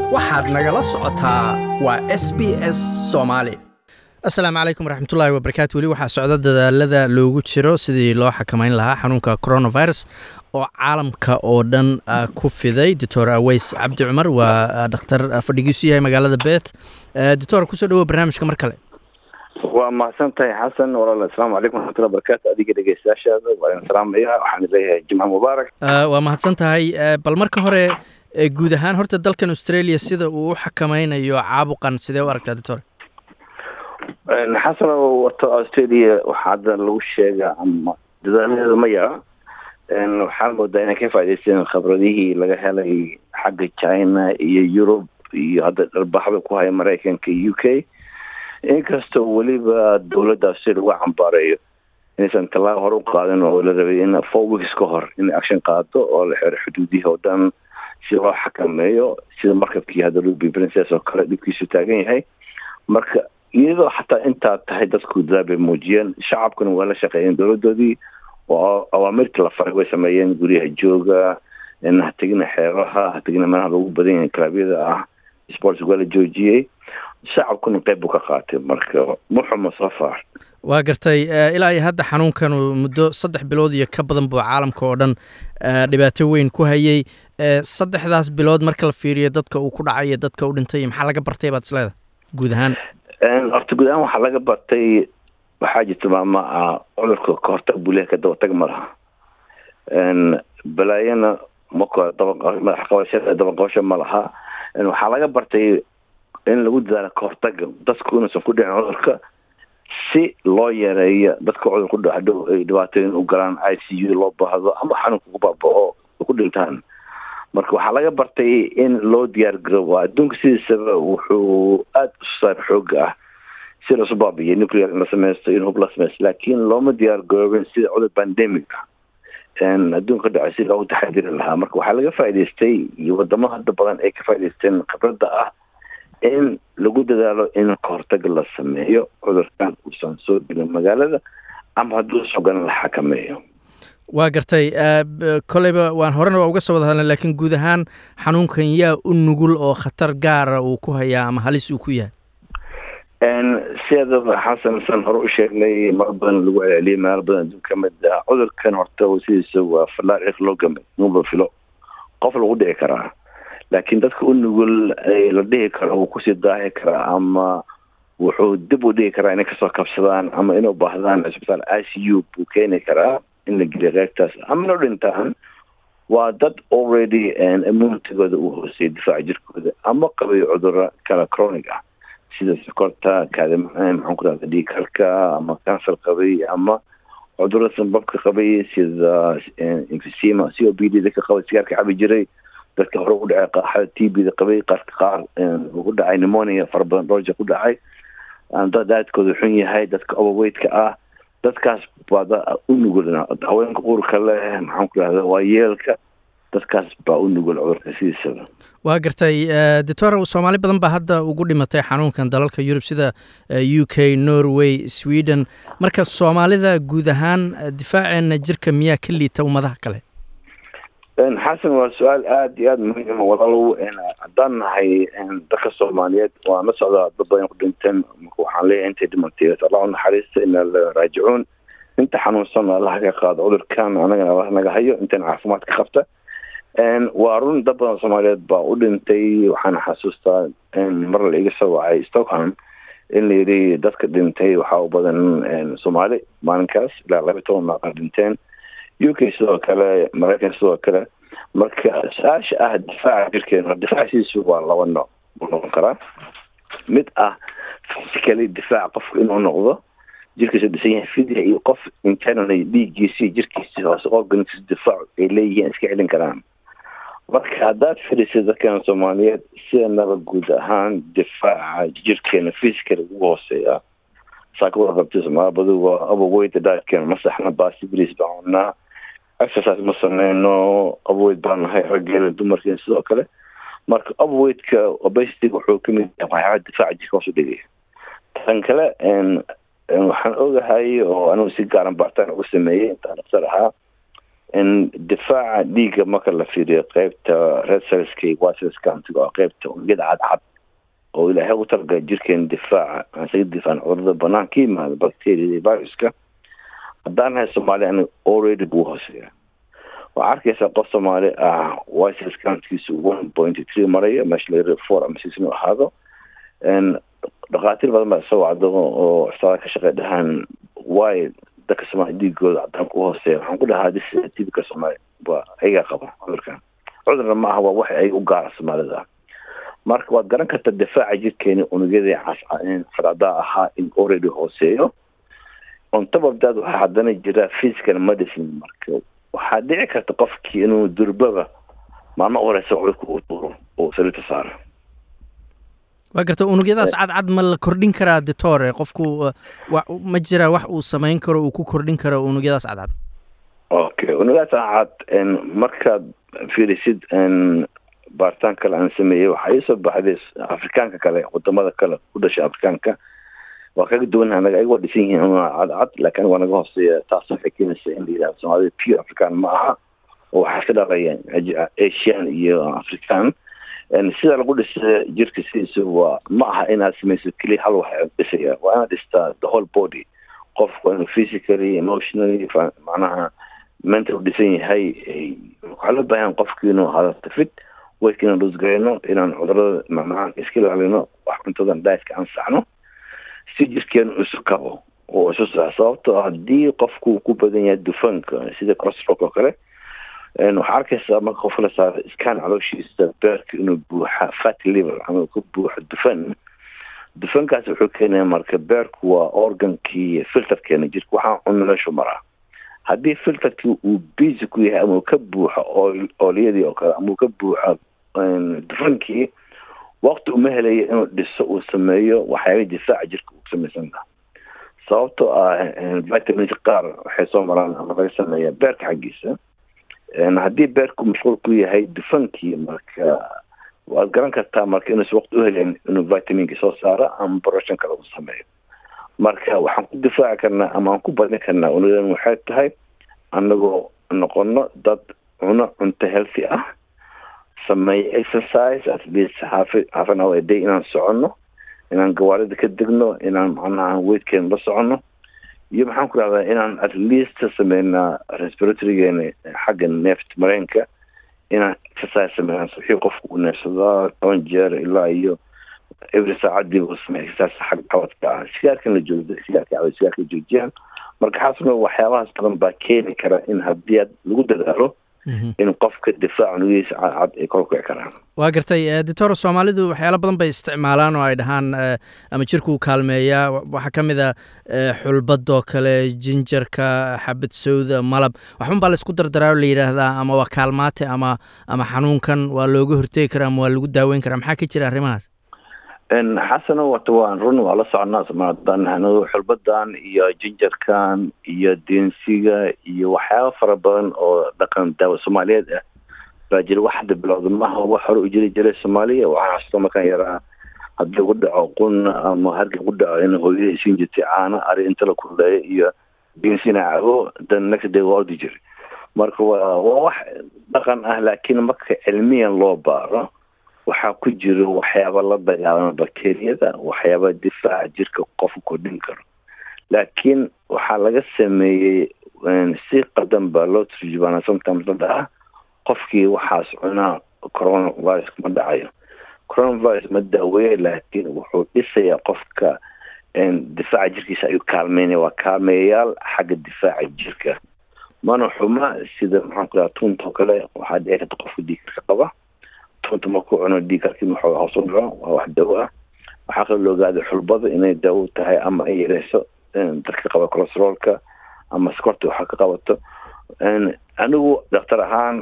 waxaad nagala socotaa waa s b s soomaali asalaamu calaykum waraxmatullaahi wabarakaatu weli waxaa socda dadaalada loogu jiro sidii loo xakameyn lahaa xanuunka coronavirus oo caalamka oo dhan ku fiday doctor aweys cabdi cumar waa dhakhtar fadhigiisu yahay magaalada beth doctor kusoo dhawo barnaamijka mar kale waa mahadsan tahay xasan walaal asalaamu calaykum waraxmatullahi barakatu adiga dhegeystayaashaada waa idin salaamaya waxaan leeyahay jimca mubaarak waa mahadsan tahay bal marka hore guud ahaan horta dalkan australia sida uu u xakameynayo caabuqan sidee u aragtaa doctor xasan wato australia waxaa hadda lagu sheega ama dadaaladeeda ma yara waxaan moodaa inay ka faa'idaysteen khibradihii laga helay xagga china iyo yurub iyo hadda dharbaxda ku haya maraykanka iyo u k inkastoo weliba dowladda australia lagu cambaareeyo inaysan tallaabo hore u qaadin oo la rabay in four weeks ka hor inay action qaado oo la xiro xuduudihii oo dhan si loo xakameeyo sida markabkii hadda ruby princess oo kale dhibkiisu taagan yahay marka iyadoo xataa intaa tahay dadku dadaal bay muujiyeen shacabkuna waa la shaqeeyeen dowladoodii oo awaamirta la faray way sameeyeen guryaha jooga ha tegina xeeraha ha tegina meelaha lagu badan yahay kalabyada ah sports waa la joojiyey shacabkuna qeyb buu ka qaatay marka muxuma soo faar waa gartay ilaa iyo hadda xanuunkan muddo saddex bilood iyo ka badan buu caalamka oo dhan dhibaato weyn ku hayay saddexdaas bilood marka la fiiriyo dadka uu ku dhacay iyo dadka u dhintay maxaa laga bartay baad isleedahay guud ahaan horta guud ahaan waxaa laga bartay waxaa jirta maama ah cudurka kahortag buu lehay ka dabatag ma laha balaayana maka madax qabashada dabaqabasho ma laha waxaa laga bartay in lagu dadaalo kahortaga dadku inuusan ku dhicin cudurka si loo yareeyo dadka cudur ku dhadhow ay dhibaatooyin u galaan i c u loo baahdo ama xanuunka ku baabao ku dhintaan marka waxaa laga bartay in loo diyaar garoobo adduunka sidiisaba wuxuu aada u saar xooga ah si lasu baabiyo nuclear in la sameysto in hub la sameysto laakiin looma diyaar garoobin sida cudur pandemic adduunka dhacay si loogu taxadiri lahaa marka waxaa laga faa'idaystay iyo wadamo hadda badan ay ka faa'idaysteen khibradda ah in lagu dadaalo in kahortaga la sameeyo cudurkan uusan soo gelin magaalada ama hadduu soo galan la xakameeyo waa gartay koleyba waan horena waa uga soo wada hadlna laakiin guud ahaan xanuunkan yaa u nugul oo khatar gaara uu ku hayaa ama halis uu ku yahay sideedaba xasan san hore u sheegnay mar badan lagu celceliyay meelo badan adduunka kamid ah cudurkan horta sidiisa waa falaar cirka loo gamay nuba filo qof lagu dhici karaa laakiin dadka u nugul la dhihi karo wuu kusii daahi karaa ama wuxuu dib u dhigi karaa inay kasoo kabsadaan ama inuu baahdaan cisbitaal i c u buu keeni karaa in la geliyo qeybtaas ama inuu dhintaan waa dad already immunitigooda uu hooseyay difaaca jirkooda ama qabay cuduro kala chronic ah sida sokorta kaadi maxaan ku rahda dhiikarka ama cancer qabay ama cudurada sanbabka qabay sida emphysema c o b d dadka qabay sigaarka cabi jiray dadka hore u dhacay qaaxada t b da qabay qaarka qaar ugu dhacay pneumonia fara badan dhowr jeer ku dhacay dad daadkooda xun yahay dadka overweightka ah dadkaas baa u nugul haweenka uurka leh maxaan ku rahda waa yeelka dadkaas baa u nugul cudurka sidiisaba waa gartay doctor soomaali badan baa hadda ugu dhimatay xanuunkan dalalka yurub sida u k norway sweden marka soomaalida guud ahaan difaaceena jirka miyaa ka liita ummadaha kale xasan waa su-aal aada iyo aada muhiim walaalow haddaan nahay dadka soomaaliyeed waan la socdaa dad badan ku dhinteen marka waxaan leeyahay intay dhimantay allah u naxariista ina la raajicuun inta xanuunsan allaha ka qaado cudurkan anagana allah naga hayo intan caafimaad ka qabta waa run dad badan soomaaliyeed baa u dhintay waxaana xasuustaa mar la iga soo wacay stockholm in la yidhi dadka dhintay waxaa u badan soomaali maalinkaas ilaa laba toban maaqan dhinteen u k sidoo kale maraykan sidoo kale marka su-aasha ah difaaca jirkeena difaaciisu waa laba nooc buu noqon karaa mid ah physically difaac qofka inuu noqdo jirkiisa dhisan yahay fidya iyo qof internally dhiiggiisi jirkiisi hoose organics difaac ay leeyihiin iska celin karaan marka haddaad fadhiisay dadkan soomaaliyeed sidanaba guud ahaan difaaca jirkeena physical ugu hooseeya saakawada qabtay soomaalabadu waa overweight daadkeena ma saxna baasi bris baan cunaa exercise ma sameyno overweight baan nahay raggeena dumarkeena sidoo kale marka overweightka obesity wuxuu kamid yahay waxyaaba difaaca jirka hoos u dhigaya tan kale waxaan ogahay oo anigu si gaaran baartaan uga sameeyey intaan dhaktar ahaa difaaca dhiigga marka la fiiriyo qeybta redselska waselskantga oo qeybta unugyada cadcad oo ilaahay u talagalay jirkeena difaaca aan isaga difaacin cudurada banaan ka yimaada bacteria iyo viruska haddaan nahay soomaaliya aniga already buu hooseeya waxaa arkaysaa qof soomaali ah wiselskantkiisa one point three maraya meesha laga four ama six inuu ahaado dhakhaatiir badan baa soo wacdo oo isbitaala ka shaqey dhahaan waayo dadka soomaaliya dhiigooda cadaan ku hooseeya waxaan ku dhahaa dis tibika soomaaliya waa ayagaa qaba cudurkan cudurna ma aha waa wax ay u gaara soomaalida marka waad garan kartaa difaaca jirkeeni unugyadii cadcadaa ahaa in already hooseeyo on top of that waxaa haddana jira physical medicine marka waxaa dhici karta qofkii inuu durbaba maalmo horeysa cudurka uu tuuro oo saliita saaro waa garta unugyadaas cadcad ma la kordhin karaa ditore qofku ma jira wax uu samayn karo uu ku kordhin karo unugyadaas cadcad okay unugyadaas cadcad markaad fiirisid baaritaan kale aan sameeyey waxaa iisoo baxday afrikaanka kale wadamada kale ku dhashay afrikaanka waa kaga duwan anaga ayagoo dhisan yihiin cadcad laakiin waa naga hooseeya taas waxay keenaysa in la yidhahdo soomaalida pure african ma aha oo waxaa iska dhalaya asian iyo african sida lagu dhisa jirka sidiisa waa ma aha inaad samayso keliya hal wax dhisaya waa inaad dhistaa the whole body qofku waa inuu physically emotionally macnaha mental dhisan yahay waxaa loo baahan qofki inuu hadalta fit weydka inaan loosgarayno inaan cudurada macnaha iska ilaalino wax cuntadan dietka aan saxno si jirkeenu isu kabo oo isu sax sababto haddii qofku ku badan yahay dufanka sida corostrok oo kale waxaa arkaysaa marka qof la saaro scan calooshiisa beerka inuu buuxa fatty liver ama ka buuxo dufan dufankaas wuxuu keenaya marka beerku waa organkii filterkeena jirka waxaa cunno meeshu maraa haddii filterkii uu busy ku yahay ama uu ka buuxo oolyadii oo kale ama uu ka buuxo dufankii waqti uma helaya inuu dhiso uu sameeyo waxyaaba difaaca jirka uu samaysan laha sababtoo ah vitamins qaar waxay soo maraan ama laga sameeya beerka xaggiisa haddii beerku mashquul ku yahay dufankii marka waad garan kartaa marka inuusa waqti uhelayn inuu vitaminki soo saaro ama boroshan kale uu sameeyo marka waxaan ku difaaci karnaa ama aan ku badin karnaa unadan waxay tahay anagoo noqono dad cuno cunto healthy ah sameeyo exercise at least half half an hour a day inaan soconno inaan gawaarida ka degno inaan macnaha weydkeena la soconno iyo maxaan ku rahdaa inaan at least sameynaa respiratorygeena xagga neeft mareenka inaan exercise sameynaa wixii qofku uu neefsadaa toban jeer ilaa iyo every saacadii uu sameeya exercise xagga qabadka ah sigaarkan la joogdo sigaarka caway sigaarka joojiyaan marka xaasna waxyaabahaas badan baa keeni kara in haddii aad lagu dadaalo in qofka difaaca nugihiisa cadcad ay kor kici karaan waa gartay doctor soomaalidu waxyaalo badan bay isticmaalaan oo ay dhahaan ama jirkuu kaalmeeyaa waxaa ka mid a xulbadoo kale jinjarka xabad sowda malab waxban baa laisku dardaraa oo la yidhaahdaa ama waa kaalmaate ama ama xanuunkan waa looga hortegi karaa ama waa lagu daaweyn karaa maxaa ka jira arrimahaas xasano wata waan run waa la soconaa somaalidan xulbadan iyo jinjarkan iyo deensiga iyo waxyaaba fara badan oo dhaqan daawo soomaaliyeed ah baa jira wax hadda bilowda maaha wax hore u jiri jiray soomaaliya waxaan xasuusta markaan yaraa haddii ugu dhaco qun ama hargii ugu dhaco in hooyada isiin jirtay caano ari inta la kulleeyo iyo deensina cabo dan next day waa ordi jiray marka waa waa wax dhaqan ah laakiin marka cilmiyan loo baaro waxaa ku jiro waxyaaba la dagaalama bakteriyada waxyaaba difaaca jirka qofka kordhin karo laakiin waxaa laga sameeyey si qadan baa loo turjubaana sometimes la dhaca qofkii waxaas cunaa coronavirus ma dhacayo coronavirus ma daaweeya laakiin wuxuu dhisayaa qofka difaaca jirkiisa ayuu kaalmeynaya waa kaalmeeyayaal xagga difaaca jirka mana xuma sida maxaan ku dhaha tunta oo kale waxaa dhici karta qofka dhiikarka qaba tunta markuu cuno dhiikarkii wuxuu hoos u dhaco waa wax dawo ah waxaa kaloo la ogaada xulbada inay daawo tahay ama ay yareyso dadka qaba cholesteroolka ama skorta waxa ka qabato anigu daktar ahaan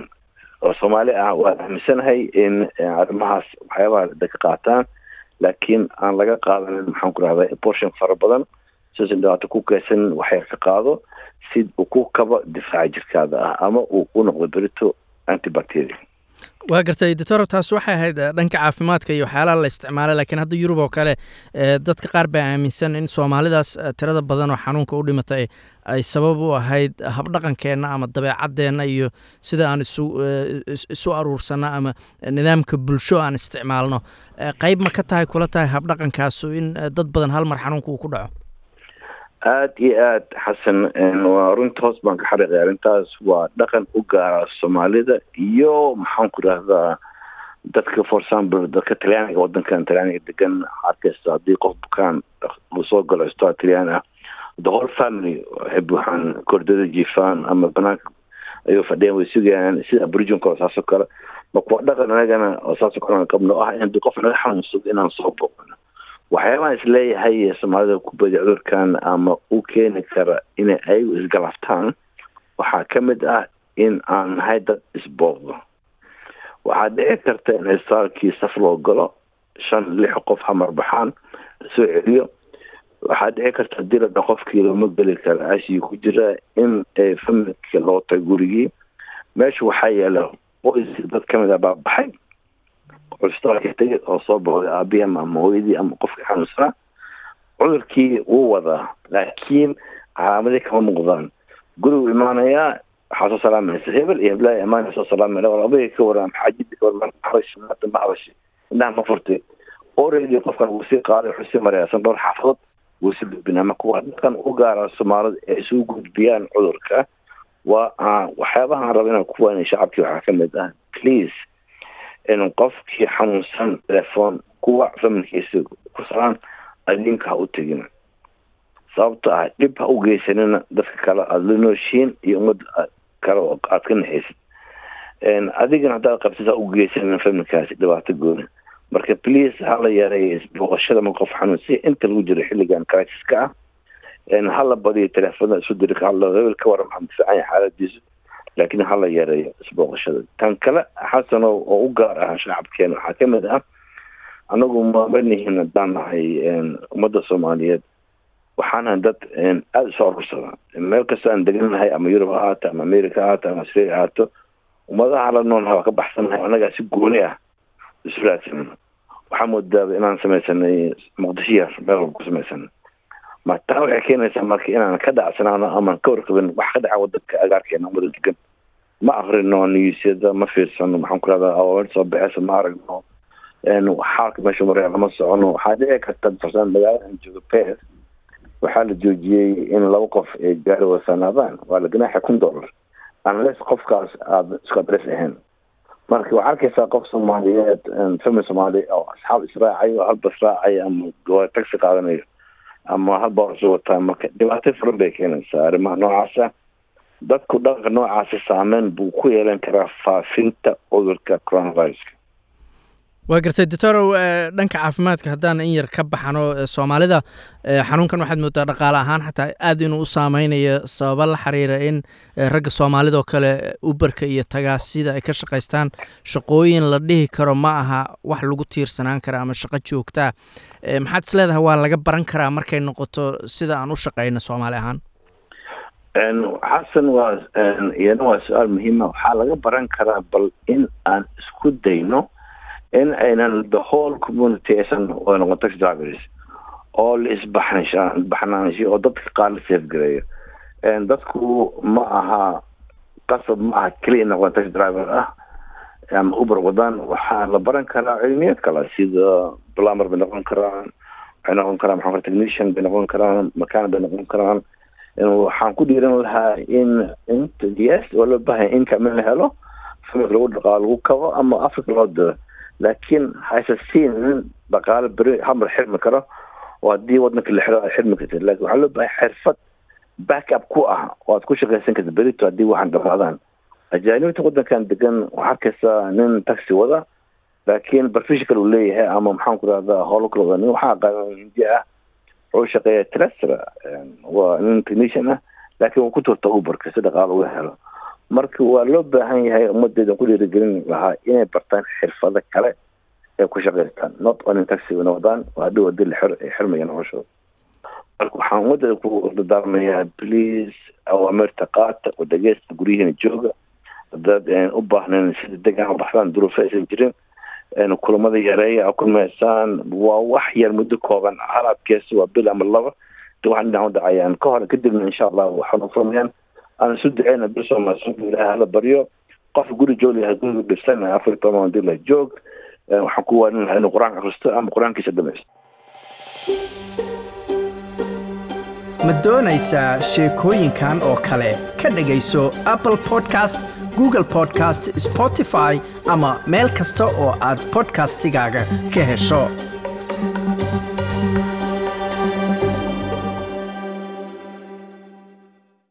oo soomaali ah waan aaminsanahay in arrimahaas waxyaabaha dadka qaataan laakiin aan laga qaadanin maxaan ku rahdaa portion fara badan sidaas dhibaato ku keysan waxyar ka qaado si uu ku kabo difaaca jirkaada ah ama uu ku noqdo berito antibacteria waa gartay doctor taas waxay ahayd dhanka caafimaadka iyo waxyaalaha la isticmaalay laakiin hadda yurub oo kale dadka qaar baa aaminsan in soomaalidaas tirada badan oo xanuunka u dhimatay ay sabab u ahayd habdhaqankeenna ama dabeecadeenna iyo sida aan isu isu aruursanno ama nidaamka bulsho aan isticmaalno qeyb ma ka tahay kula tahay habdhaqankaasu in dad badan hal mar xanuunka uu ku dhaco aada iyo aada xasan waa runta hoos baan ka xariiqay arrintaas waa dhaqan u gaara soomaalida iyo maxaan ku idhahdaa dadka for example dadka talyaaniga wadankan talyaaniga degan arkaysa haddii qof bukaan uu soo galo istaa talyaan ah the whole family waxay buuxaan kordada jiifaan ama banaanka ayuu fadhiyaan way sugayaan sida aboriginka oo saasoo kale marka waa dhaqan anagana oo saasoo kale aan qabno ah in qof naga xanuunsado inaan soo booqno waxyaabaha isleeyahay soomaalida ku badi cudurkan ama u keeni kara inay ayagu isgalaftaan waxaa ka mid ah in aan nahay dad isbooqdo waxaa dhici karta in isbitaalkii saf loo galo shan lix qof hamar baxaan lasoo celiyo waxaa dhici karta hadii la dha qofkii looma geli kara ashii ku jira in familka loo tago gurigii meesha waxaa yaala qoys dad kamid a baa baxay cusbitaalka tegay oo soo boqday aabihii ama hooyadii ama qofkii xanuunsanaa cudurkii wuu wadaa laakiin calaamadii kama muuqdaan gurigu imaanayaa waxaa soo salaamaysa hebel iyo heblaha imaanaya soo salaamaya labadii ka waran xaajidii ka waran habashi maanta ma habashi indhaha ma furtay already qofkan wuu sii qaaday wuxuu sii maraya san dhowr xaafadood wuu sii gudbinaa marka waa dhaqan u gaara soomaalida ee isugu gudbiyaan cudurka waa waxyaabahaan raba inaan ku waanay shacabkii waxaa ka mid ah please in qofkii xanuunsan telefoon kuwa familkiisa ku salaan adinka ha u tegin sababto ah dhib ha u geysanina dadka kale aada la nooshiin iyo ummad kale oo aad ka naxaysid adigana haddaad qabtid ha u geysanina familkaasi dhibaato gooni marka please hala yareeyo isbooqashada ma qof xanuunsiya inta lagu jiro xilligan crisis-ka ah hala badiyo telefoonada isu diri hala hebel ka waran maxaa fiican yahay xaaladiisu laakiin hala yareeyo isbooqashada tan kale xasan oo u gaar ah shacabkeena waxaa ka mid ah anagu mamanihin haddaan nahay ummadda soomaaliyeed waxaana dad aada isu arursada meel kastoo aan degannahay ama yurub ha ahaato ama america ha ahaato ama australia ha ahaato ummadaha la noolnaha waa ka baxsanahay annagaa si gooni ah isu raadsanano waxaa moodaaba inaan samaysanay muqdisho yar meel walba ku samaysana ma taa waxay keenaysaa marka inaan ka dhacsanaano amaan ka warqabin wax ka dhaca wadanka agaarkeena wada degan ma akrino niyuusyada ma fiirsano maxaan ku rahdaa awaamir soo baxeysa ma aragno xaalka meesha maraya lama socono waxaa dhici karta farsaan magaalada aan joogo pes waxaa la joojiyey in laba qof ay gaari wasanaadaan waa la ganaaxa kun dollar unless qofkaas aada isku adres ahayn marka waxaa arkaysaa qof soomaaliyeed famil soomaali oo asxaab israacayo halba israacayo ama taxi qaadanayo ama halba orso wataa marka dhibaato furan bay keenaysaa arrimaha noocaasa dadku dhaqanka noocaasa saameyn buu ku yeelan karaa faafinta cudurka coronaviruska waa gartay doctorow dhanka caafimaadka haddaan in yar ka baxano soomaalida xanuunkan waxaad moodaa dhaqaale ahaan xataa aad inuu u saameynayo sababa la xiriira in ragga soomaalida oo kale uberka iyo tagaasida ay ka shaqaystaan shaqooyin la dhihi karo ma aha wax lagu tiirsanaan kara ama shaqo joogtaa maxaad is leedahay waa laga baran karaa markay noqoto sida aan u shaqeyno soomaali ahaan xasan waa iyana waa su-aal muhiima waxaa laga baran karaa bal in aan isku dayno in aynan the whole community aysan noqon taxi drivers oo la isbaxnaanshiyo oo dadka qaar la safgareeyo dadku ma aha qasab ma aha keliya noqon taxi driver ah ama uber wadaan waxaa la baran karaa cilmiyeed kale sida plumber bay noqon karaan waxay noqon karaan maxaa technician bay noqon karaan mechanic bay noqon karaan waxaan ku dhiiran lahaa in inta yes oo loo baahaya income in la helo familka lagu dhaqaalo lagu kabo ama africa loo diro laakiin hayse siin nin dhaqaale beri hamar xirmi karo oo haddii wadanka la xiro aad xirmi kartid lakin waxaa loo bahay xirfad backup ku ah oo aad ku shaqaysan kartid berito haddii waxaan dhamaadaan ajaanibta wadankan degan waxaa arkaysaa nin taxi wada laakiin barfishkal uu leeyahay ama maxaan ku rahdaa howlo kala wada nin waxaa aqaana hindi ah wuxuu shaqeeya trestra waa nin technician ah laakiin wuu ku turta uberka si dhaqaalo uga helo marka waa loo baahan yahay ummadeeda ku dhiirigelin lahaa inay bartaan xirfado kale ay ku shaqaystaan not only taxi wadaan waa hadhow hadii la xirmaya noloshooda marka waxaan ummadeeda ku dardaarmayaa please awaamirta qaata oo dhegeysta guryihiina jooga dad u baahnayn sida degaan u baxdaan duruufo aysan jirin kulamada yareeya a kulmaysaan waa wax yar muddo kooban halaadkees waa bil ama laba de waxaan dhinac u dhacayaan ka hor kadibna insha allah waxaan u furmayaan aan isu duceyna bil soomaalsunka ilaah hala baryo qof guri joog lahaa guriga dhisan afar iyo toban dila joog waxaan ku waanin lahaa inuu qur-aanka akristo ama qur-aankiisa dhamaysto ma doonaysaa sheekooyinkan oo kale ka dhegayso apple podcast google podcast spotify ama meel kasta oo aad podcastigaaga ka hesho